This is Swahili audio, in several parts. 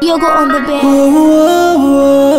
Yogo on the bed.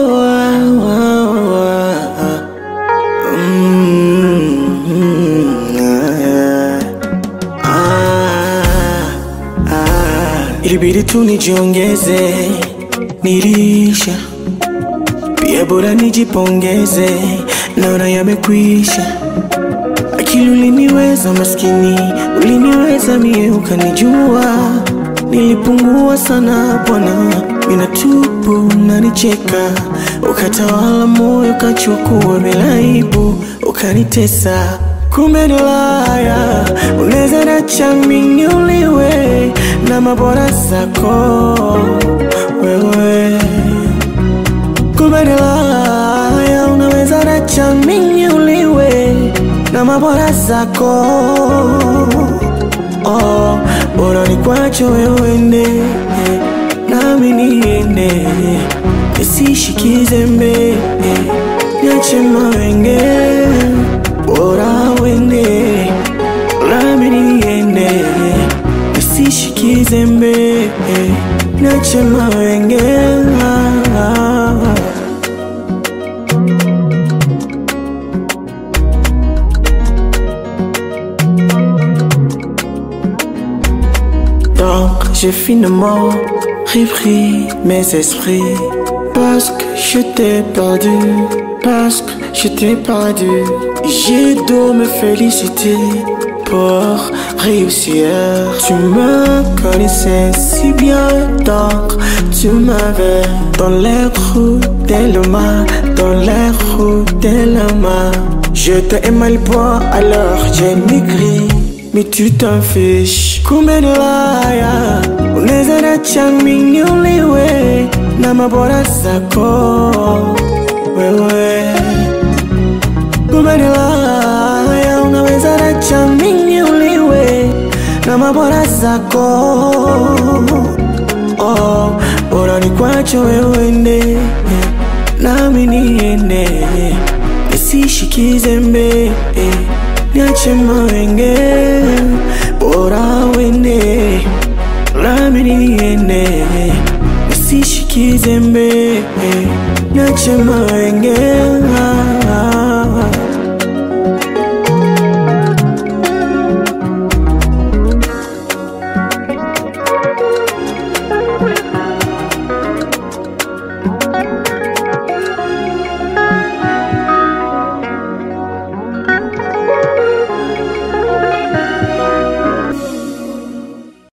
Ilibidi tu nijiongeze, nilisha pia, bora nijipongeze, naona yamekwisha. Akili uliniweza maskini, uliniweza mie, ukanijua nilipungua sana bwana, minatupu nanicheka, ukatawala moyo, ukachukua bila aibu, ukanitesa kumbe ni laya, unaweza nacha mimi uliwe na mabora zako wewe, kumbe ni laya, unaweza nacha mimi uliwe na mabora zako oh, bora nikwacho wewe ende nami niende, nisishikize mbe niache mawenge, bora wende nami niende, nisishikize mbe niache mawenge Donc j'ai finalement repris mes esprits Parce que je t'ai perdu Parce que je t'ai perdu J'ai dû me féliciter pour réussir Tu me connaissais si bien donc tu m'avais Dans les roues de l'homme Dans les roues de l'homme Je t'ai aimé le bois alors j'ai maigri mais tu t'en fiches kumbe ni laya unaweza nacha mimi uliwe na mabora zako wewe kumbe ni laya unaweza nacha mimi uliwe na mabora zako oh, bora nikwacho wewe ende nami niende nisishikize mbe niache mawenge, bora wende nami niende, nisishikize mbe, niache mawenge